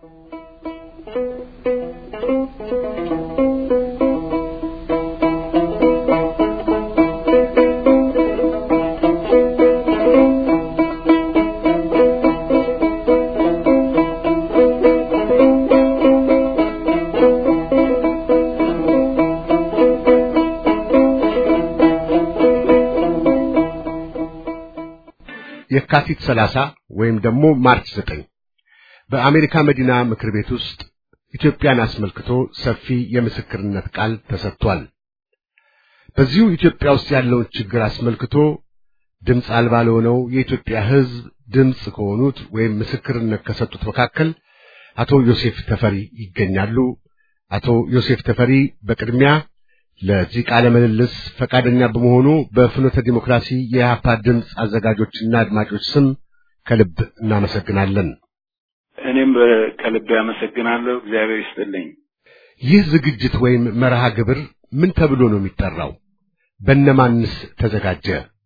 የካቲት 30 ወይም ደግሞ ማርች 9 በአሜሪካ መዲና ምክር ቤት ውስጥ ኢትዮጵያን አስመልክቶ ሰፊ የምስክርነት ቃል ተሰጥቷል። በዚሁ ኢትዮጵያ ውስጥ ያለውን ችግር አስመልክቶ ድምፅ አልባ ለሆነው የኢትዮጵያ ሕዝብ ድምፅ ከሆኑት ወይም ምስክርነት ከሰጡት መካከል አቶ ዮሴፍ ተፈሪ ይገኛሉ። አቶ ዮሴፍ ተፈሪ በቅድሚያ ለዚህ ቃለ ምልልስ ፈቃደኛ በመሆኑ በፍኖተ ዲሞክራሲ የኢህአፓ ድምፅ አዘጋጆችና አድማጮች ስም ከልብ እናመሰግናለን። እኔም ከልብ ያመሰግናለሁ። እግዚአብሔር ይስጥልኝ። ይህ ዝግጅት ወይም መርሃ ግብር ምን ተብሎ ነው የሚጠራው? በነማንስ ተዘጋጀ?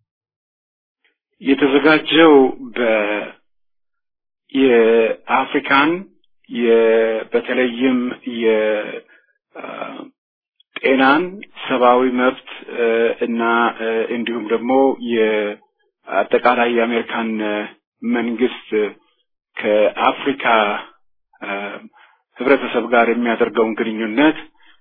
የተዘጋጀው በ የአፍሪካን በተለይም የጤናን ሰብአዊ መብት እና እንዲሁም ደግሞ የአጠቃላይ የአሜሪካን መንግስት ከአፍሪካ ህብረተሰብ ጋር የሚያደርገውን ግንኙነት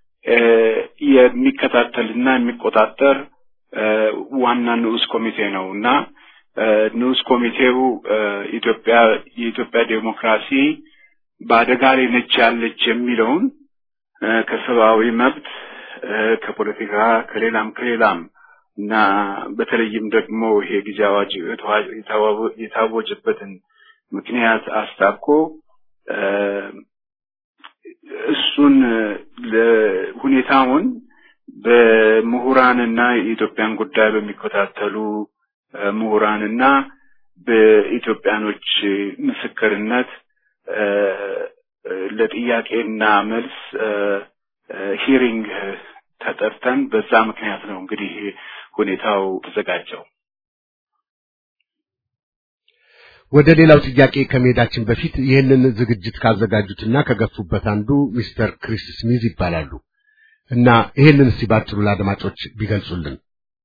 የሚከታተልና የሚቆጣጠር ዋና ንዑስ ኮሚቴ ነው እና ንዑስ ኮሚቴው ኢትዮጵያ የኢትዮጵያ ዴሞክራሲ በአደጋ ላይ ነች ያለች የሚለውን ከሰብአዊ መብት ከፖለቲካ ከሌላም ከሌላም እና በተለይም ደግሞ ይሄ ጊዜ አዋጅ የታወጀበትን ምክንያት አስታኮ እሱን ሁኔታውን በምሁራንና የኢትዮጵያን ጉዳይ በሚከታተሉ ምሁራንና በኢትዮጵያኖች ምስክርነት ለጥያቄና መልስ ሂሪንግ ተጠርተን በዛ ምክንያት ነው እንግዲህ ሁኔታው ተዘጋጀው። ወደ ሌላው ጥያቄ ከመሄዳችን በፊት ይህንን ዝግጅት ካዘጋጁትና ከገፉበት አንዱ ሚስተር ክሪስ ስሚዝ ይባላሉ እና ይህንን እስቲ ባጭሩ ለአድማጮች ቢገልጹልን።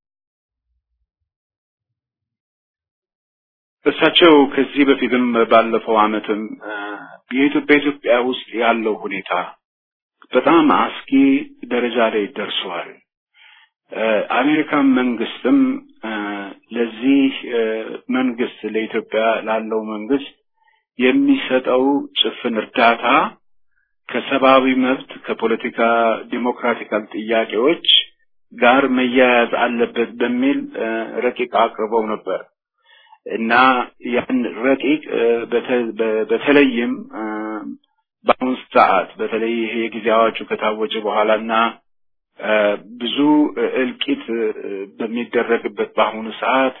እሳቸው ከዚህ በፊትም ባለፈው ዓመትም የኢትዮጵያ ኢትዮጵያ ውስጥ ያለው ሁኔታ በጣም አስጊ ደረጃ ላይ ደርሷል። አሜሪካን መንግስትም ለዚህ መንግስት ለኢትዮጵያ ላለው መንግስት የሚሰጠው ጭፍን እርዳታ ከሰብአዊ መብት ከፖለቲካ ዲሞክራቲካል ጥያቄዎች ጋር መያያዝ አለበት በሚል ረቂቅ አቅርበው ነበር እና ያን ረቂቅ በተለይም በአሁኑ ሰዓት በተለይ ይሄ የጊዜ አዋጁ ከታወጀ በኋላ እና ብዙ እልቂት በሚደረግበት በአሁኑ ሰዓት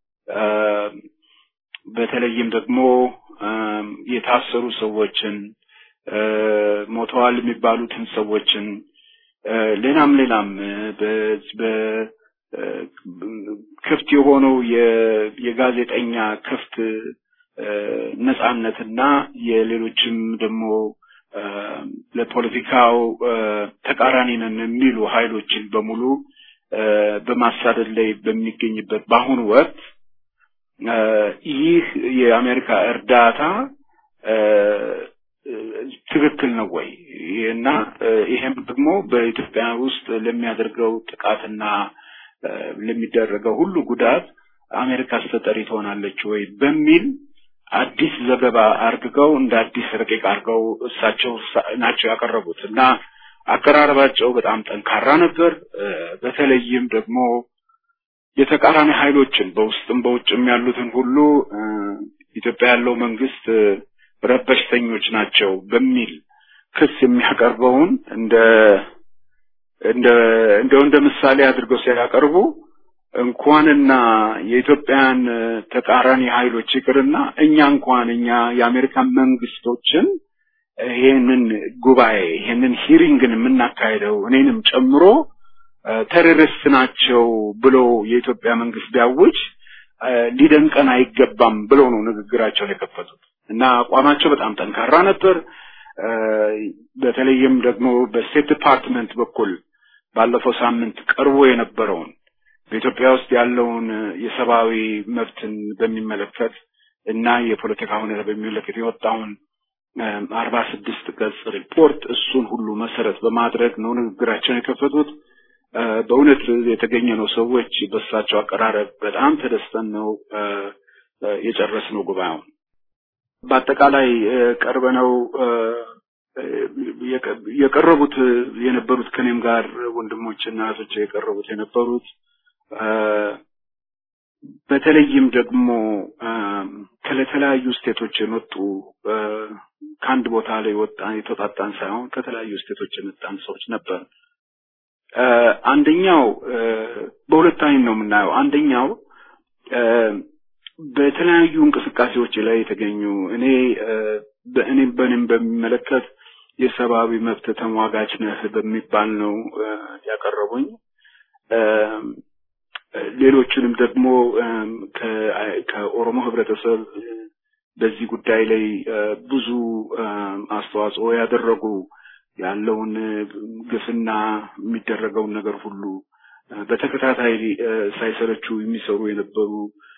በተለይም ደግሞ የታሰሩ ሰዎችን ሞተዋል የሚባሉትን ሰዎችን ሌላም ሌላም ክፍት የሆነው የጋዜጠኛ ክፍት ነጻነትና የሌሎችም ደግሞ ለፖለቲካው ተቃራኒ ነን የሚሉ ኃይሎችን በሙሉ በማሳደድ ላይ በሚገኝበት በአሁኑ ወቅት ይህ የአሜሪካ እርዳታ ትክክል ነው ወይ እና ይሄም ደግሞ በኢትዮጵያ ውስጥ ለሚያደርገው ጥቃትና ለሚደረገው ሁሉ ጉዳት አሜሪካ ተጠሪ ትሆናለች ወይ በሚል አዲስ ዘገባ አርግገው እንደ አዲስ ረቂቅ አድርገው እሳቸው ናቸው ያቀረቡት እና አቀራረባቸው በጣም ጠንካራ ነበር። በተለይም ደግሞ የተቃራኒ ኃይሎችን በውስጥም በውጭም ያሉትን ሁሉ ኢትዮጵያ ያለው መንግስት ረበሽተኞች ናቸው በሚል ክስ የሚያቀርበውን እንደ እንደ እንደው እንደ ምሳሌ አድርገው ሲያቀርቡ እንኳንና የኢትዮጵያን ተቃራኒ ኃይሎች ይቅርና እኛ እንኳን እኛ የአሜሪካን መንግስቶችን ይሄንን ጉባኤ ይሄንን ሂሪንግን የምናካሄደው እኔንም ጨምሮ ቴሮሪስት ናቸው ብሎ የኢትዮጵያ መንግስት ቢያውጅ ሊደንቀን አይገባም ብሎ ነው ንግግራቸውን የከፈቱት እና አቋማቸው በጣም ጠንካራ ነበር። በተለይም ደግሞ በስቴት ዲፓርትመንት በኩል ባለፈው ሳምንት ቀርቦ የነበረውን በኢትዮጵያ ውስጥ ያለውን የሰብአዊ መብትን በሚመለከት እና የፖለቲካ ሁኔታ በሚመለከት የወጣውን አርባ ስድስት ገጽ ሪፖርት እሱን ሁሉ መሰረት በማድረግ ነው ንግግራቸውን የከፈቱት። በእውነት የተገኘነው ሰዎች በእሳቸው አቀራረብ በጣም ተደስተን ነው የጨረስነው ጉባኤውን። በአጠቃላይ ቀርበነው የቀረቡት የነበሩት ከኔም ጋር ወንድሞችና እህቶች የቀረቡት የነበሩት በተለይም ደግሞ ከተለያዩ ስቴቶች የመጡ ከአንድ ቦታ ላይ ወጣ የተወጣጣን ሳይሆን ከተለያዩ ስቴቶች የመጣን ሰዎች ነበር። አንደኛው በሁለት አይን ነው የምናየው። አንደኛው በተለያዩ እንቅስቃሴዎች ላይ የተገኙ እኔ በእኔም በእኔም በሚመለከት የሰብአዊ መብት ተሟጋች ነህ በሚባል ነው ያቀረቡኝ። ሌሎችንም ደግሞ ከኦሮሞ ህብረተሰብ በዚህ ጉዳይ ላይ ብዙ አስተዋጽኦ ያደረጉ ያለውን ግፍና የሚደረገውን ነገር ሁሉ በተከታታይ ሳይሰለቹ የሚሰሩ የነበሩ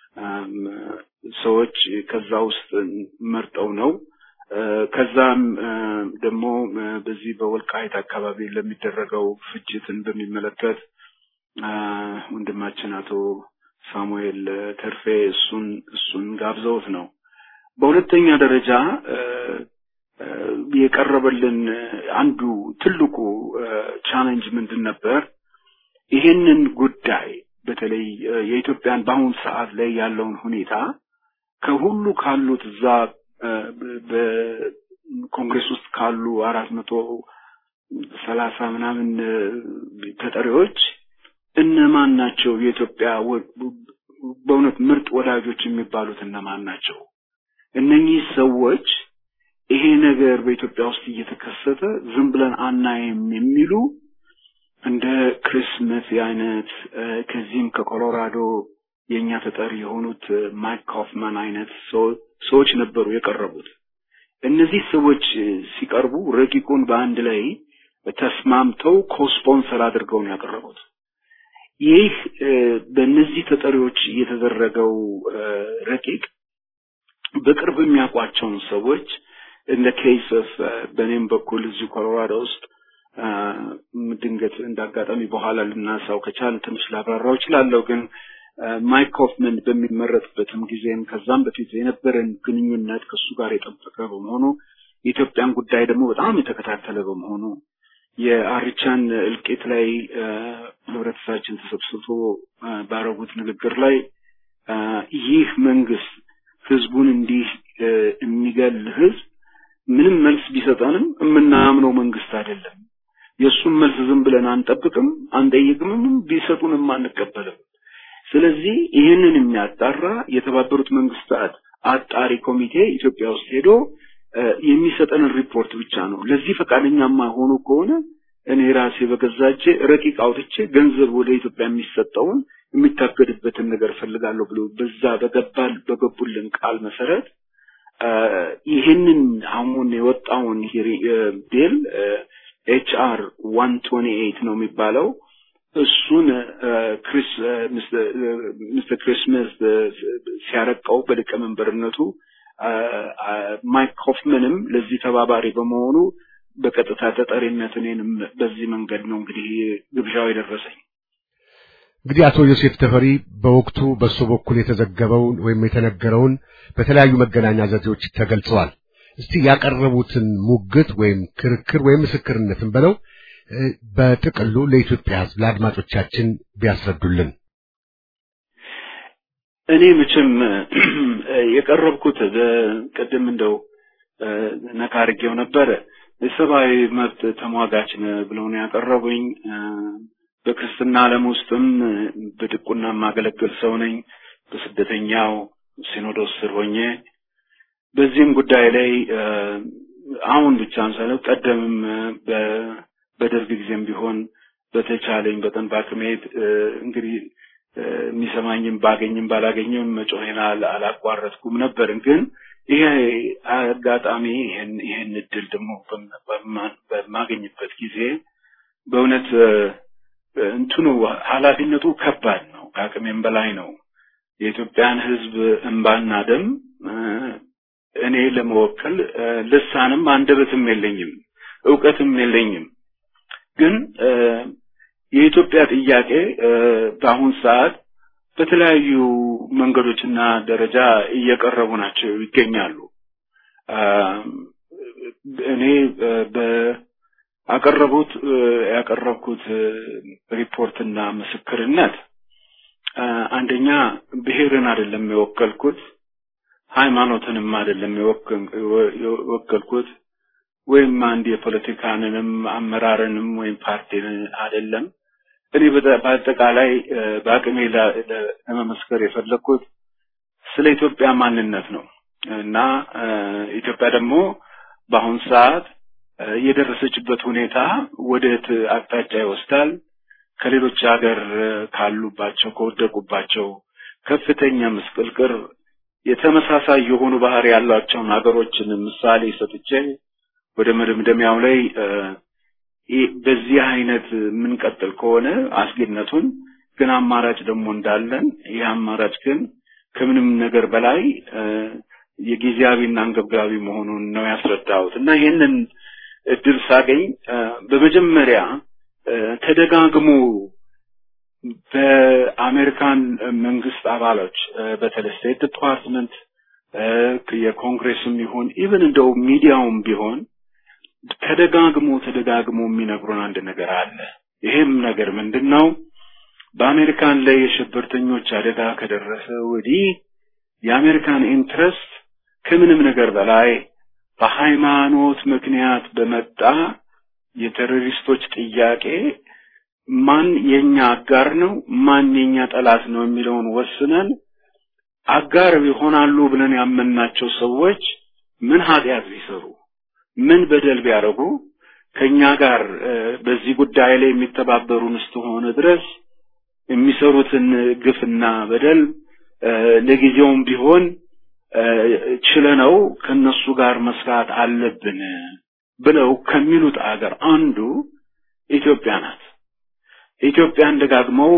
ሰዎች ከዛ ውስጥ መርጠው ነው። ከዛም ደግሞ በዚህ በወልቃይት አካባቢ ለሚደረገው ፍጅትን በሚመለከት ወንድማችን አቶ ሳሙኤል ተርፌ እሱን እሱን ጋብዘውት ነው። በሁለተኛ ደረጃ የቀረበልን አንዱ ትልቁ ቻሌንጅ ምንድን ነበር? ይሄንን ጉዳይ በተለይ የኢትዮጵያን በአሁኑ ሰዓት ላይ ያለውን ሁኔታ ከሁሉ ካሉት እዛ በኮንግሬስ ውስጥ ካሉ አራት መቶ ሰላሳ ምናምን ተጠሪዎች እነማን ናቸው የኢትዮጵያ በእውነት ምርጥ ወዳጆች የሚባሉት እነማን ናቸው? እነኚህ ሰዎች ይሄ ነገር በኢትዮጵያ ውስጥ እየተከሰተ ዝም ብለን አናይም የሚሉ እንደ ክሪስመስ አይነት ከዚህም ከኮሎራዶ የእኛ ተጠሪ የሆኑት ማይክ ካፍማን አይነት ሰዎች ነበሩ የቀረቡት። እነዚህ ሰዎች ሲቀርቡ ረቂቁን በአንድ ላይ ተስማምተው ኮስፖንሰር አድርገው ነው ያቀረቡት። ይህ በእነዚህ ተጠሪዎች የተደረገው ረቂቅ በቅርብ የሚያውቋቸውን ሰዎች እንደ ኬስ ኦፍ በእኔም በኩል እዚሁ ኮሎራዶ ውስጥ ድንገት እንዳጋጣሚ በኋላ ልናሳው ከቻል ትንሽ ላብራራው እችላለሁ። ግን ማይክ ኮፍመን በሚመረጥበትም ጊዜም ከዛም በፊት የነበረን ግንኙነት ከእሱ ጋር የጠበቀ በመሆኑ የኢትዮጵያን ጉዳይ ደግሞ በጣም የተከታተለ በመሆኑ የአርቻን እልቂት ላይ ህብረተሰባችን ተሰብስቦ ባረጉት ንግግር ላይ ይህ መንግስት ህዝቡን እንዲህ የሚገል ህዝብ ምንም መልስ ቢሰጠንም የምናምነው መንግስት አይደለም። የእሱን መልስ ዝም ብለን አንጠብቅም፣ አንጠይቅምም፣ ቢሰጡንም አንቀበልም። ስለዚህ ይህንን የሚያጣራ የተባበሩት መንግስታት አጣሪ ኮሚቴ ኢትዮጵያ ውስጥ ሄዶ የሚሰጠንን ሪፖርት ብቻ ነው። ለዚህ ፈቃደኛ የማይሆኑ ከሆነ እኔ ራሴ በገዛቼ ረቂቅ አውጥቼ ገንዘብ ወደ ኢትዮጵያ የሚሰጠውን የሚታገድበትን ነገር ፈልጋለሁ ብሎ በዛ በገባል በገቡልን ቃል መሰረት ይህንን አሁን የወጣውን ቢል ኤች አር ዋን ቶኒ ኤይት ነው የሚባለው እሱን ክሪስ ሚስተር ክሪስመስ ሲያረቀው በሊቀመንበርነቱ ማይክ ኮፍመንም ለዚህ ተባባሪ በመሆኑ በቀጥታ ተጠሪነት እኔንም በዚህ መንገድ ነው እንግዲህ ግብዣው የደረሰኝ። እንግዲህ አቶ ዮሴፍ ተፈሪ በወቅቱ በእሱ በኩል የተዘገበውን ወይም የተነገረውን በተለያዩ መገናኛ ዘዴዎች ተገልጸዋል። እስቲ ያቀረቡትን ሙግት ወይም ክርክር ወይም ምስክርነትን በለው በጥቅሉ ለኢትዮጵያ ሕዝብ ለአድማጮቻችን ቢያስረዱልን። እኔ መቼም የቀረብኩት ቅድም እንደው ነካ አድርጌው ነበረ የሰብአዊ መብት ተሟጋች ብለው ነው ያቀረቡኝ። በክርስትና ዓለም ውስጥም በድቁና የማገለግል ሰው ነኝ። በስደተኛው ሲኖዶስ ስር ሆኜ በዚህም ጉዳይ ላይ አሁን ብቻም ሳይሆን ቀደምም በደርግ ጊዜም ቢሆን በተቻለኝ በጠን ባክሜት እንግዲህ የሚሰማኝም ባገኝም ባላገኝም መጮሄን አላቋረጥኩም ነበር። ግን ይሄ አጋጣሚ ይሄን ይሄን እድል ደግሞ በማገኝበት ጊዜ በእውነት እንትኑ ኃላፊነቱ ከባድ ነው፣ ከአቅሜም በላይ ነው። የኢትዮጵያን ሕዝብ እንባና ደም እኔ ለመወከል ልሳንም አንደበትም የለኝም፣ እውቀትም የለኝም። ግን የኢትዮጵያ ጥያቄ በአሁን ሰዓት በተለያዩ መንገዶችና ደረጃ እየቀረቡ ናቸው ይገኛሉ። እኔ በአቀረቡት ያቀረብኩት ሪፖርትና ምስክርነት አንደኛ ብሔርን አይደለም የወከልኩት፣ ሃይማኖትንም አይደለም የወከልኩት ወይም አንድ የፖለቲካንንም አመራርንም ወይም ፓርቲን አይደለም። እኔ በአጠቃላይ በአቅሜ ለመመስከር የፈለግኩት ስለ ኢትዮጵያ ማንነት ነው እና ኢትዮጵያ ደግሞ በአሁን ሰዓት የደረሰችበት ሁኔታ ወዴት አቅጣጫ ይወስዳል? ከሌሎች ሀገር ካሉባቸው ከወደቁባቸው ከፍተኛ ምስቅልቅር የተመሳሳይ የሆኑ ባህሪ ያሏቸውን ሀገሮችን ምሳሌ ሰጥቼ ወደ መደምደሚያው ላይ በዚህ አይነት የምንቀጥል ከሆነ አስጊነቱን ግን አማራጭ ደግሞ እንዳለን ይህ አማራጭ ግን ከምንም ነገር በላይ የጊዜያዊና አንገብጋቢ መሆኑን ነው ያስረዳሁት እና ይህንን እድል ሳገኝ በመጀመሪያ ተደጋግሞ በአሜሪካን መንግስት አባሎች በተለይ ስቴት ዲፓርትመንት የኮንግሬስም ይሁን ኢቨን እንደው ሚዲያውም ቢሆን ተደጋግሞ ተደጋግሞ የሚነግሩን አንድ ነገር አለ። ይሄም ነገር ምንድን ነው? በአሜሪካን ላይ የሽብርተኞች አደጋ ከደረሰ ወዲህ የአሜሪካን ኢንትረስት ከምንም ነገር በላይ በሃይማኖት ምክንያት በመጣ የቴሮሪስቶች ጥያቄ ማን የኛ አጋር ነው፣ ማን የኛ ጠላት ነው የሚለውን ወስነን አጋር ይሆናሉ ብለን ያመናቸው ሰዎች ምን ኃጢአት ቢሰሩ ምን በደል ቢያደርጉ ከኛ ጋር በዚህ ጉዳይ ላይ የሚተባበሩን እስከሆነ ድረስ የሚሰሩትን ግፍና በደል ለጊዜውም ቢሆን ችለነው ከነሱ ጋር መስራት አለብን ብለው ከሚሉት አገር አንዱ ኢትዮጵያ ናት። ኢትዮጵያን ደጋግመው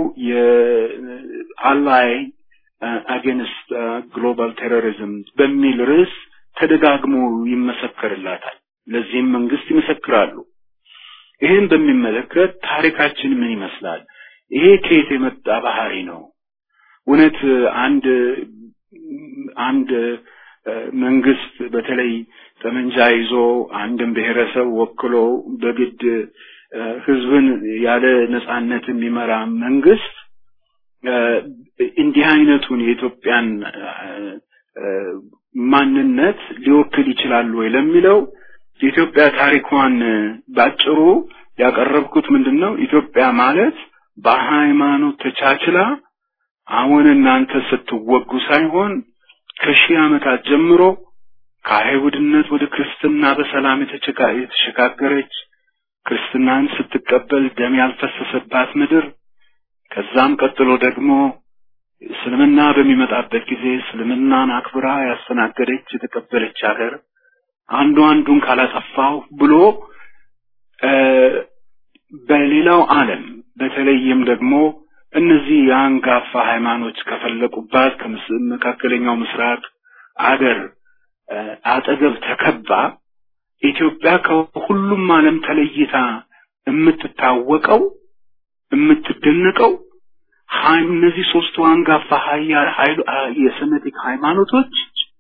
የአላይ አጌንስት ግሎባል ቴሮሪዝም በሚል ርዕስ ተደጋግሞ ይመሰከርላታል። ለዚህም መንግስት ይመሰክራሉ። ይህን በሚመለከት ታሪካችን ምን ይመስላል? ይሄ ከየት የመጣ ባህሪ ነው? እውነት አንድ አንድ መንግስት በተለይ ጠመንጃ ይዞ አንድን ብሔረሰብ ወክሎ በግድ ህዝብን ያለ ነጻነት የሚመራ መንግስት እንዲህ አይነቱን የኢትዮጵያን ማንነት ሊወክል ይችላል ወይ ለሚለው የኢትዮጵያ ታሪኳን ባጭሩ ያቀረብኩት ምንድን ነው? ኢትዮጵያ ማለት በሃይማኖት ተቻችላ አሁን እናንተ ስትወጉ ሳይሆን ከሺህ ዓመታት ጀምሮ ከአይሁድነት ወደ ክርስትና በሰላም የተሸጋገረች ክርስትናን ስትቀበል ደም ያልፈሰሰባት ምድር ከዛም ቀጥሎ ደግሞ እስልምና በሚመጣበት ጊዜ እስልምናን አክብራ ያስተናገደች የተቀበለች ሀገር አንዱ አንዱን ካላጠፋው ብሎ በሌላው ዓለም በተለይም ደግሞ እነዚህ የአንጋፋ ሃይማኖች ከፈለቁባት ከመካከለኛው ምስራቅ አገር አጠገብ ተከባ ኢትዮጵያ ከሁሉም ዓለም ተለይታ የምትታወቀው የምትደነቀው እነዚህ ሶስቱ አንጋፋ የሰሜቲክ ሃይማኖቶች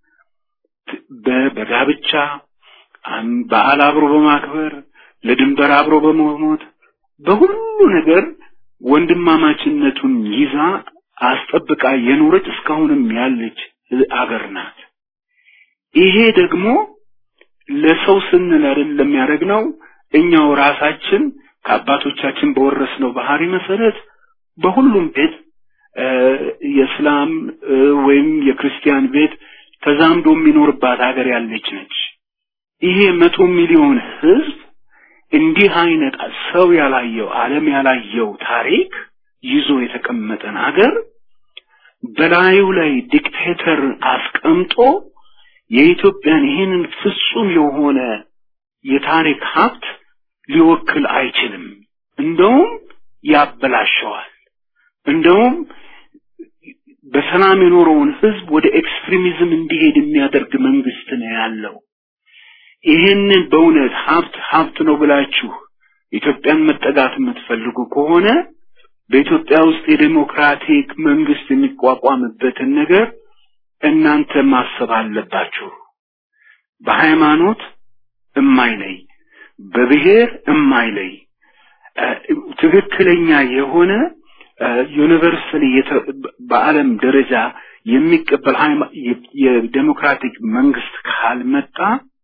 በጋብቻ በዓል አብሮ በማክበር ለድንበር አብሮ በመሞት በሁሉ ነገር ወንድማማችነቱን ይዛ አስጠብቃ የኖረች እስካሁንም ያለች አገር ናት። ይሄ ደግሞ ለሰው ስንል አይደለም ያደረግነው እኛው ራሳችን ከአባቶቻችን በወረስነው ባህሪ መሰረት በሁሉም ቤት የእስላም ወይም የክርስቲያን ቤት ተዛምዶ የሚኖርባት ሀገር ያለች ነች። ይሄ መቶ ሚሊዮን ህዝብ እንዲህ አይነት ሰው ያላየው ዓለም ያላየው ታሪክ ይዞ የተቀመጠን ሀገር በላዩ ላይ ዲክቴተር አስቀምጦ የኢትዮጵያን ይህንን ፍጹም የሆነ የታሪክ ሀብት ሊወክል አይችልም። እንደውም ያበላሸዋል። እንደውም በሰላም የኖረውን ህዝብ ወደ ኤክስትሪሚዝም እንዲሄድ የሚያደርግ መንግስት ነው ያለው። ይህንን በእውነት ሀብት ሀብት ነው ብላችሁ ኢትዮጵያን መጠጋት የምትፈልጉ ከሆነ በኢትዮጵያ ውስጥ የዴሞክራቲክ መንግስት የሚቋቋምበትን ነገር እናንተ ማሰብ አለባችሁ። በሃይማኖት እማይለይ፣ በብሔር እማይለይ ትክክለኛ የሆነ ዩኒቨርሳሊ በዓለም ደረጃ የሚቀበል የዴሞክራቲክ መንግስት ካልመጣ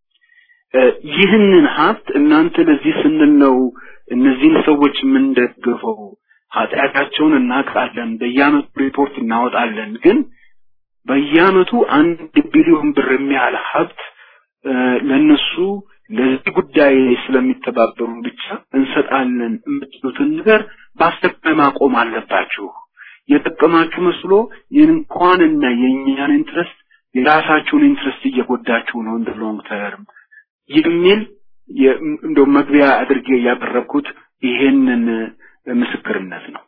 ይህንን ሀብት እናንተ ለዚህ ስንል ነው እነዚህን ሰዎች የምንደግፈው፣ ኃጢአታቸውን እናውቃለን፣ በየአመቱ ሪፖርት እናወጣለን። ግን በየአመቱ አንድ ቢሊዮን ብር የሚያህል ሀብት ለነሱ ለዚህ ጉዳይ ስለሚተባበሩ ብቻ እንሰጣለን የምትሉትን ነገር በአስቸኳይ ማቆም አለባችሁ። የጠቀማችሁ መስሎ እንኳንና የእኛን ኢንትረስት የራሳችሁን ኢንትረስት እየጎዳችሁ ነው እንደ ሎንግ ተርም የሚል እንደው መግቢያ አድርጌ ያቀረብኩት ይሄንን ምስክርነት ነው።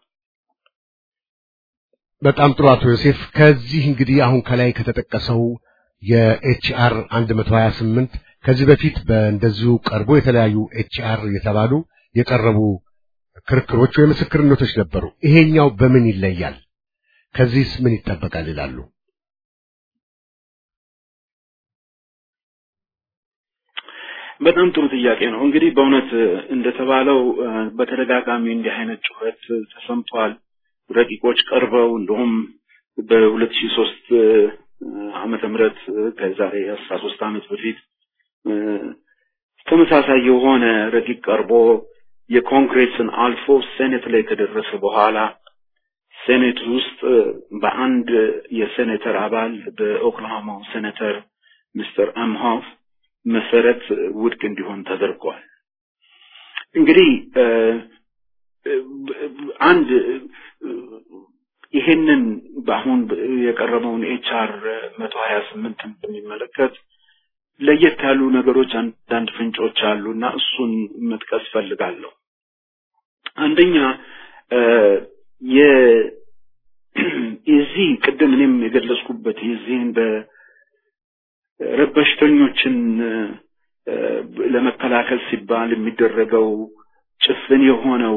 በጣም ጥሩ አቶ ዮሴፍ። ከዚህ እንግዲህ አሁን ከላይ ከተጠቀሰው የኤችአር 128 ከዚህ በፊት በእንደዚሁ ቀርቦ የተለያዩ ኤችአር የተባሉ የቀረቡ ክርክሮች ወይ ምስክርነቶች ነበሩ። ይሄኛው በምን ይለያል? ከዚህስ ምን ይጠበቃል ይላሉ? በጣም ጥሩ ጥያቄ ነው። እንግዲህ በእውነት እንደተባለው በተደጋጋሚ እንዲህ አይነት ጩኸት ተሰምቷል። ረቂቆች ቀርበው እንደውም በሁለት ሺህ ሶስት ዓመተ ምህረት ከዛሬ አስራ ሶስት ዓመት በፊት ተመሳሳይ የሆነ ረቂቅ ቀርቦ የኮንግሬስን አልፎ ሴኔት ላይ ከደረሰ በኋላ ሴኔት ውስጥ በአንድ የሴኔተር አባል በኦክላሆማው ሴኔተር ሚስተር አምሆፍ መሰረት ውድቅ እንዲሆን ተደርጓል። እንግዲህ አንድ ይሄንን በአሁን የቀረበውን ኤችአር መቶ ሀያ ስምንትን በሚመለከት ለየት ያሉ ነገሮች አንዳንድ ፍንጮች አሉ እና እሱን መጥቀስ ፈልጋለሁ። አንደኛ የዚህ ቅድም እኔም የገለጽኩበት የዚህን በረበሽተኞችን ለመከላከል ሲባል የሚደረገው ጭፍን የሆነው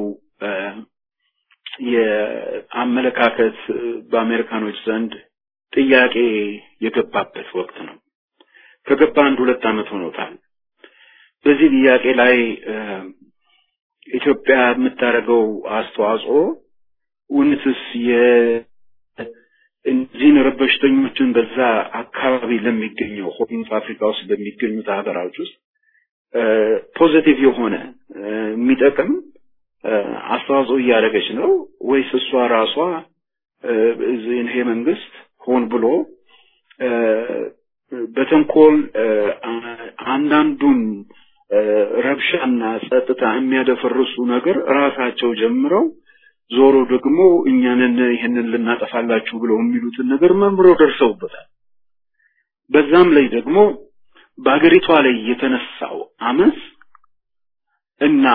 የአመለካከት በአሜሪካኖች ዘንድ ጥያቄ የገባበት ወቅት ነው። ከገባ አንድ ሁለት ዓመት ሆኖታል። በዚህ ጥያቄ ላይ ኢትዮጵያ የምታደርገው አስተዋጽኦ እውነትስ የእነዚህን ረበሽተኞችን በዛ አካባቢ ለሚገኘው ሆርንስ አፍሪካ ውስጥ በሚገኙት ሀገራዎች ውስጥ ፖዘቲቭ የሆነ የሚጠቅም አስተዋጽኦ እያደረገች ነው ወይስ እሷ ራሷ ይሄ መንግስት ሆን ብሎ በተንኮል አንዳንዱን ረብሻና ጸጥታ የሚያደፈርሱ ነገር ራሳቸው ጀምረው ዞሮ ደግሞ እኛንን ይህንን ልናጠፋላችሁ ብለው የሚሉትን ነገር መምረው ደርሰውበታል። በዛም ላይ ደግሞ በሀገሪቷ ላይ የተነሳው አመፅ እና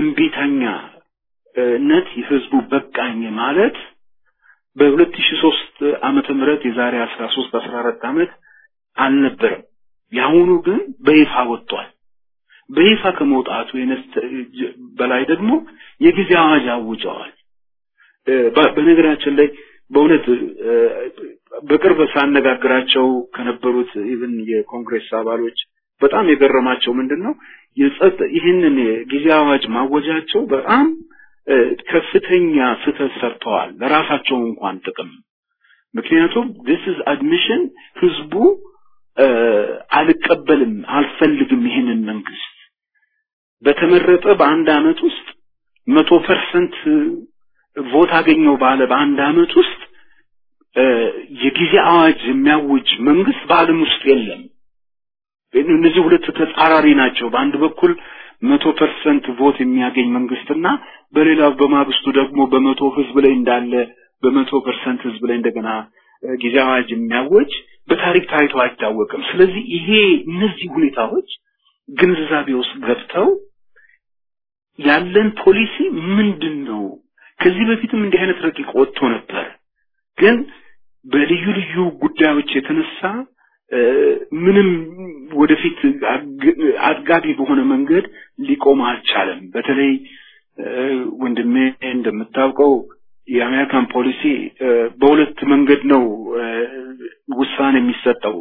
እምቢተኛነት የህዝቡ በቃኝ ማለት በሁለት ሺህ ሶስት ዓመተ ምህረት የዛሬ አስራ ሶስት አስራ አራት ዓመት አልነበረም። የአሁኑ ግን በይፋ ወጥቷል። በይፋ ከመውጣቱ በላይ ደግሞ የጊዜ አዋጅ አውጀዋል። በነገራችን ላይ በእውነት በቅርብ ሳነጋግራቸው ከነበሩት ኢቭን የኮንግሬስ አባሎች በጣም የገረማቸው ምንድን ነው የጸጥ ይህንን የጊዜ አዋጅ ማወጃቸው በጣም ከፍተኛ ስህተት ሰርተዋል ለራሳቸው እንኳን ጥቅም ምክንያቱም this is admission ህዝቡ አልቀበልም አልፈልግም ይህንን መንግስት በተመረጠ በአንድ አመት ውስጥ መቶ ፐርሰንት ቮት አገኘው ባለ በአንድ አመት ውስጥ የጊዜ አዋጅ የሚያውጅ መንግስት በአለም ውስጥ የለም እነዚህ ሁለት ተጻራሪ ናቸው በአንድ በኩል መቶ ፐርሰንት ቮት የሚያገኝ መንግስትና በሌላው በማግስቱ ደግሞ በመቶ ህዝብ ላይ እንዳለ በመቶ ፐርሰንት ህዝብ ላይ እንደገና ጊዜ አዋጅ የሚያወጅ በታሪክ ታይቶ አይታወቅም። ስለዚህ ይሄ እነዚህ ሁኔታዎች ግንዛቤ ውስጥ ገብተው ያለን ፖሊሲ ምንድን ነው? ከዚህ በፊትም እንዲህ አይነት ረቂቅ ወጥቶ ነበር፣ ግን በልዩ ልዩ ጉዳዮች የተነሳ ምንም ወደፊት አጥጋቢ በሆነ መንገድ ሊቆም አልቻለም። በተለይ ወንድሜ እንደምታውቀው የአሜሪካን ፖሊሲ በሁለት መንገድ ነው ውሳኔ የሚሰጠው።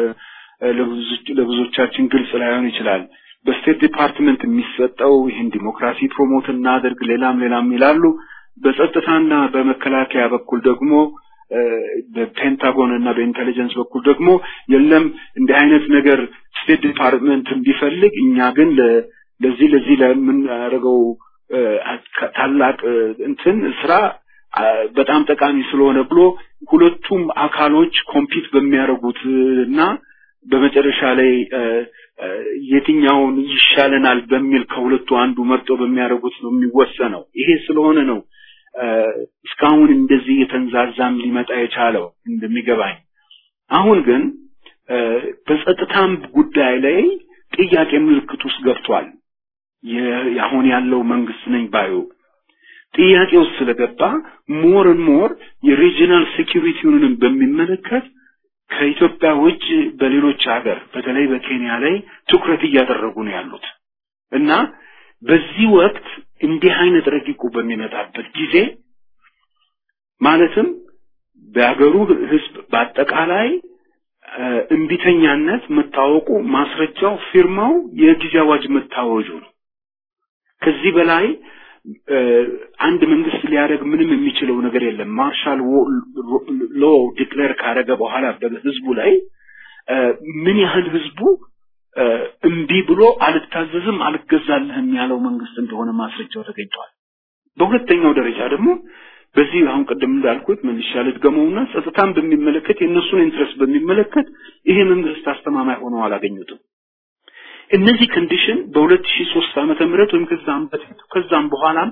ለብዙዎቻችን ግልጽ ላይሆን ይችላል። በስቴት ዲፓርትመንት የሚሰጠው ይህን ዲሞክራሲ ፕሮሞት እናደርግ ሌላም ሌላም ይላሉ። በጸጥታና በመከላከያ በኩል ደግሞ በፔንታጎን እና በኢንቴሊጀንስ በኩል ደግሞ የለም እንዲህ አይነት ነገር ስቴት ዲፓርትመንት ቢፈልግ እኛ ግን ለዚህ ለዚህ ለምናደርገው ታላቅ እንትን ስራ በጣም ጠቃሚ ስለሆነ ብሎ ሁለቱም አካሎች ኮምፒት በሚያደርጉት እና በመጨረሻ ላይ የትኛውን ይሻለናል በሚል ከሁለቱ አንዱ መርጦ በሚያደርጉት ነው የሚወሰነው። ይሄ ስለሆነ ነው እስካሁን እንደዚህ የተንዛዛም ሊመጣ የቻለው እንደሚገባኝ። አሁን ግን በጸጥታም ጉዳይ ላይ ጥያቄ ምልክት ውስጥ ገብቷል። አሁን ያለው መንግስት ነኝ ባዩ ጥያቄ ውስጥ ስለገባ ሞር ሞር የሪጂናል ሴኪሪቲውንም በሚመለከት ከኢትዮጵያ ውጭ በሌሎች ሀገር በተለይ በኬንያ ላይ ትኩረት እያደረጉ ነው ያሉት እና በዚህ ወቅት እንዲህ አይነት ረቂቁ በሚመጣበት ጊዜ ማለትም በሀገሩ ህዝብ በአጠቃላይ እምቢተኛነት መታወቁ ማስረጃው ፊርማው የጊዜ አዋጅ መታወጁ ነው። ከዚህ በላይ አንድ መንግስት ሊያደርግ ምንም የሚችለው ነገር የለም። ማርሻል ሎ ዲክሌር ካደረገ በኋላ በህዝቡ ላይ ምን ያህል ህዝቡ እምቢ ብሎ አልታዘዝም አልገዛልህም ያለው መንግስት እንደሆነ ማስረጃው ተገኝቷል። በሁለተኛው ደረጃ ደግሞ በዚህ አሁን ቅድም እንዳልኩት መልሻ ልድገመውና ጸጥታን በሚመለከት የእነሱን ኢንትረስት በሚመለከት ይሄ መንግስት አስተማማኝ ሆነው አላገኙትም። እነዚህ ኮንዲሽን በ2003 ዓመተ ምህረት ወይም ከዛም በፊት ከዛም በኋላም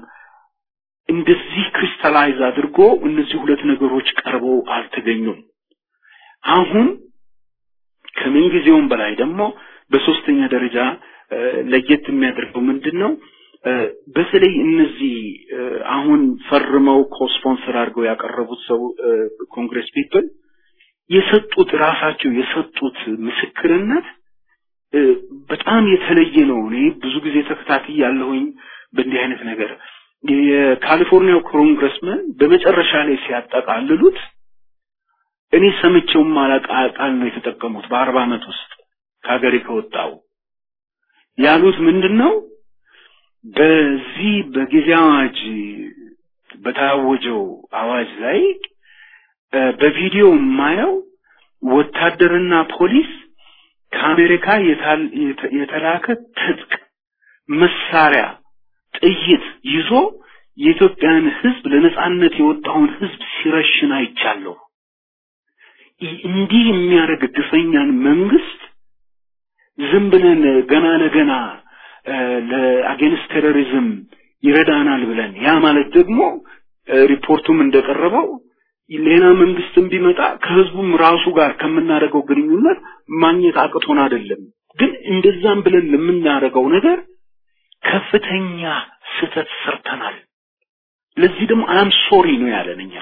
እንደዚህ ክሪስታላይዝ አድርጎ እነዚህ ሁለት ነገሮች ቀርበው አልተገኙም። አሁን ከምን ጊዜውም በላይ ደግሞ በሶስተኛ ደረጃ ለየት የሚያደርገው ምንድን ነው? በተለይ እነዚህ አሁን ፈርመው ኮስፖንሰር አድርገው ያቀረቡት ሰው ኮንግረስ ፒፕል የሰጡት ራሳቸው የሰጡት ምስክርነት በጣም የተለየ ነው። እኔ ብዙ ጊዜ ተከታታይ ያለሁኝ በእንዲህ አይነት ነገር የካሊፎርኒያው ኮንግረስመን በመጨረሻ ላይ ሲያጠቃልሉት እኔ ሰምቼው ማላውቅ ቃል ነው የተጠቀሙት በአርባ ዓመት ውስጥ ከሀገሬ ከወጣው ያሉት ምንድን ነው? በዚህ በጊዜ አዋጅ በታወጀው አዋጅ ላይ በቪዲዮ የማየው ወታደርና ፖሊስ ከአሜሪካ የተላከ ትጥቅ፣ መሳሪያ፣ ጥይት ይዞ የኢትዮጵያን ሕዝብ ለነጻነት የወጣውን ሕዝብ ሲረሽን አይቻለሁ። እንዲህ የሚያደርግ ግፈኛን መንግስት ዝም ብለን ገና ለገና ለአጌንስት ቴሮሪዝም ይረዳናል ብለን ያ ማለት ደግሞ ሪፖርቱም እንደቀረበው ሌላ መንግስትም ቢመጣ ከህዝቡም ራሱ ጋር ከምናደርገው ግንኙነት ማግኘት አቅቶን አይደለም። ግን እንደዛም ብለን ለምናደርገው ነገር ከፍተኛ ስህተት ሰርተናል። ለዚህ ደግሞ አም ሶሪ ነው ያለን እኛ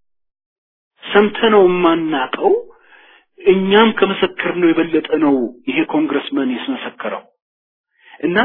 ሰምተነው የማናቀው እኛም ከመሰከር ነው የበለጠ ነው ይሄ ኮንግረስመን ያስመሰከረው እና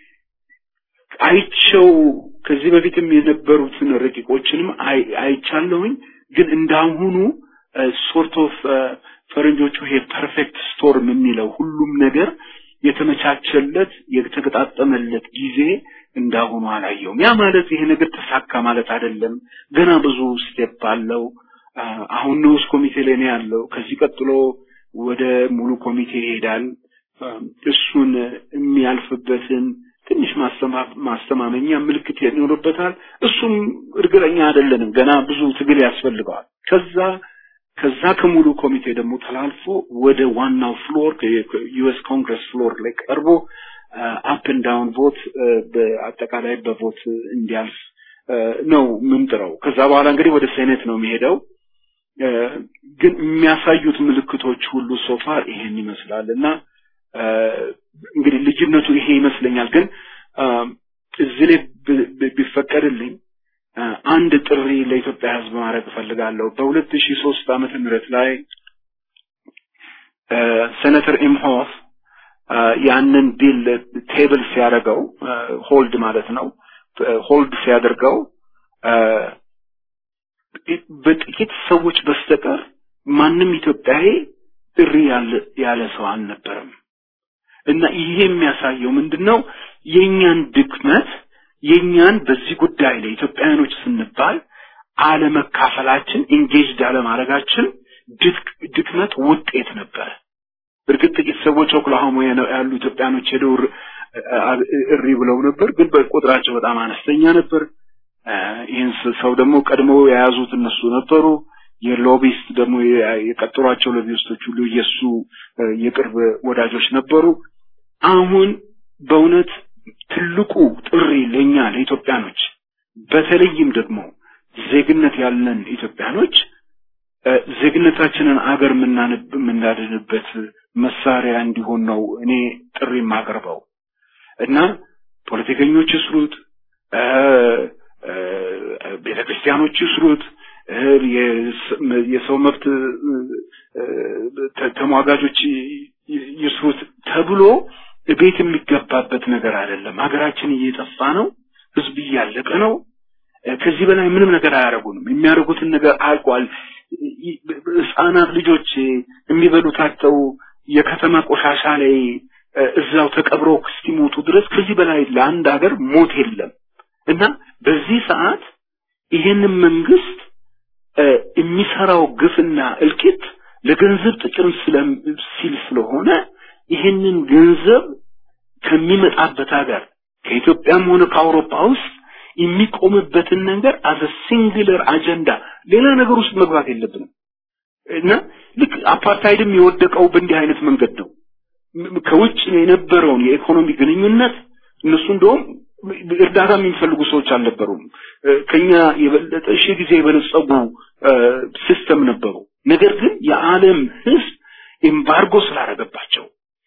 አይቸው ከዚህ በፊትም የነበሩትን ረቂቆችንም አይቻለሁኝ። ግን እንዳሁኑ ሶርት ኦፍ ፈረንጆቹ ይሄ ፐርፌክት ስቶርም የሚለው ሁሉም ነገር የተመቻቸለት የተገጣጠመለት ጊዜ እንዳሁኑ አላየውም። ያ ማለት ይሄ ነገር ተሳካ ማለት አይደለም። ገና ብዙ ስቴፕ አለው። አሁን ንዑስ ኮሚቴ ላይ ነው ያለው። ከዚህ ቀጥሎ ወደ ሙሉ ኮሚቴ ይሄዳል። እሱን የሚያልፍበትን ትንሽ ማስተማመኛ ምልክት ይኖርበታል። እሱም እርግጠኛ አይደለንም። ገና ብዙ ትግል ያስፈልገዋል። ከዛ ከዛ ከሙሉ ኮሚቴ ደግሞ ተላልፎ ወደ ዋናው ፍሎር ዩኤስ ኮንግረስ ፍሎር ላይ ቀርቦ አፕ ኤንድ ዳውን ቮት በአጠቃላይ በቮት እንዲያልፍ ነው ምንጥረው። ከዛ በኋላ እንግዲህ ወደ ሴኔት ነው የሚሄደው። ግን የሚያሳዩት ምልክቶች ሁሉ ሶፋር ይሄን ይመስላል እና እንግዲህ ልጅነቱ ይሄ ይመስለኛል። ግን እዚህ ላይ ቢፈቀድልኝ አንድ ጥሪ ለኢትዮጵያ ሕዝብ ማድረግ እፈልጋለሁ። በሁለት ሺህ ሶስት ዓመተ ምህረት ላይ ሴኔተር ኢምሆፍ ያንን ቢል ቴብል ሲያደርገው ሆልድ ማለት ነው ሆልድ ሲያደርገው በጥቂት ሰዎች በስተቀር ማንም ኢትዮጵያዊ ጥሪ ያለ ሰው አልነበረም እና ይሄ የሚያሳየው ምንድን ነው የእኛን ድክመት የእኛን በዚህ ጉዳይ ላይ ኢትዮጵያውያኖች ስንባል አለመካፈላችን ኢንጌጅድ አለማድረጋችን ድክመት ውጤት ነበረ እርግጥ ጥቂት ሰዎች ኦክላሆማ ያሉ ኢትዮጵያኖች ሄደው እሪ ብለው ነበር ግን በቁጥራቸው በጣም አነስተኛ ነበር ይህን ሰው ደግሞ ቀድሞ የያዙት እነሱ ነበሩ የሎቢስት ደግሞ የቀጠሯቸው ሎቢስቶች ሁሉ የእሱ የቅርብ ወዳጆች ነበሩ አሁን በእውነት ትልቁ ጥሪ ለእኛ ለኢትዮጵያኖች በተለይም ደግሞ ዜግነት ያለን ኢትዮጵያኖች ዜግነታችንን አገር የምናድንበት መሳሪያ እንዲሆን ነው እኔ ጥሪ የማቀርበው እና ፖለቲከኞች ይስሩት ቤተ ክርስቲያኖች ይስሩት የሰው መብት ተሟጋጆች ይስሩት ተብሎ ቤት የሚገባበት ነገር አይደለም ሀገራችን እየጠፋ ነው ህዝብ እያለቀ ነው ከዚህ በላይ ምንም ነገር አያደርጉንም የሚያደርጉትን ነገር አልቋል ህጻናት ልጆች የሚበሉታቸው የከተማ ቆሻሻ ላይ እዛው ተቀብረው እስኪሞቱ ድረስ ከዚህ በላይ ለአንድ ሀገር ሞት የለም እና በዚህ ሰዓት ይሄንን መንግስት የሚሰራው ግፍና እልቂት ለገንዘብ ጥቅም ሲል ስለሆነ ይሄንን ገንዘብ ከሚመጣበት ሀገር ከኢትዮጵያም ሆነ ከአውሮፓ ውስጥ የሚቆምበትን ነገር አዘ ሲንግለር አጀንዳ ሌላ ነገር ውስጥ መግባት የለብንም እና ልክ አፓርታይድም የወደቀው በእንዲህ አይነት መንገድ ነው ከውጭ የነበረውን የኢኮኖሚ ግንኙነት እነሱ እንደውም እርዳታ የሚፈልጉ ሰዎች አልነበሩም ከኛ የበለጠ ሺህ ጊዜ የበለጸጉ ሲስተም ነበሩ ነገር ግን የዓለም ህዝብ ኤምባርጎ ስላደረገባቸው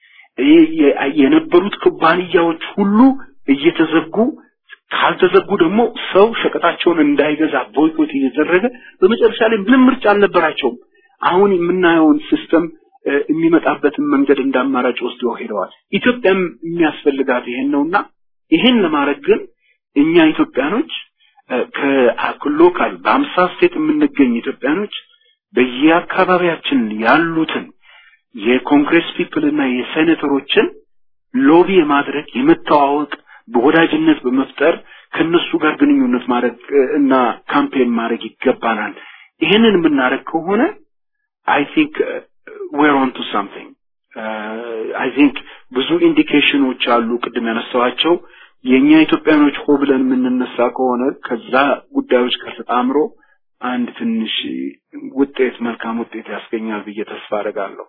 የነበሩት ኩባንያዎች ሁሉ እየተዘጉ ካልተዘጉ ደግሞ ሰው ሸቀጣቸውን እንዳይገዛ ቦይኮት እየተደረገ በመጨረሻ ላይ ምንም ምርጫ አልነበራቸውም አሁን የምናየውን ሲስተም የሚመጣበትን መንገድ እንዳማራጭ ወስደው ሄደዋል ኢትዮጵያም የሚያስፈልጋት ይሄን ነውና ይሄን ለማድረግ ግን እኛ ኢትዮጵያኖች ከሎካል በአምሳ ስቴት የምንገኝ ኢትዮጵያኖች በየአካባቢያችን ያሉትን የኮንግሬስ ፒፕል እና የሴኔተሮችን ሎቢ የማድረግ የመተዋወቅ በወዳጅነት በመፍጠር ከነሱ ጋር ግንኙነት ማድረግ እና ካምፔን ማድረግ ይገባናል ይህንን የምናደርግ ከሆነ አይ ቲንክ ዌር ኦን ቱ ሳምቲንግ አይ ቲንክ ብዙ ኢንዲኬሽኖች አሉ ቅድም ያነሳዋቸው የእኛ ኢትዮጵያኖች ሆ ብለን የምንነሳ ከሆነ ከዛ ጉዳዮች ጋር ተጣምሮ አንድ ትንሽ ውጤት መልካም ውጤት ያስገኛል ብዬ ተስፋ አደርጋለሁ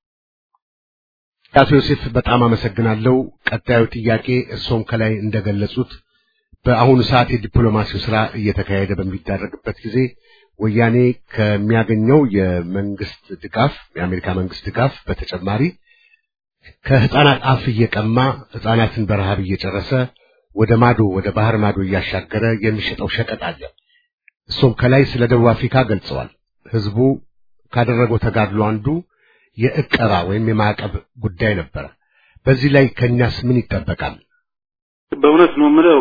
አቶ ዮሴፍ በጣም አመሰግናለሁ ቀጣዩ ጥያቄ እርሶም ከላይ እንደገለጹት በአሁኑ ሰዓት የዲፕሎማሲው ስራ እየተካሄደ በሚደረግበት ጊዜ ወያኔ ከሚያገኘው የመንግስት ድጋፍ የአሜሪካ መንግስት ድጋፍ በተጨማሪ ከህፃናት አፍ እየቀማ ህፃናትን በረሃብ እየጨረሰ ወደ ማዶ ወደ ባህር ማዶ እያሻገረ የሚሸጠው ሸቀጥ አለ እሱም ከላይ ስለ ደቡብ አፍሪካ ገልጸዋል ህዝቡ ካደረገው ተጋድሎ አንዱ የእቀባ ወይም የማዕቀብ ጉዳይ ነበረ በዚህ ላይ ከኛስ ምን ይጠበቃል በእውነት ነው የምለው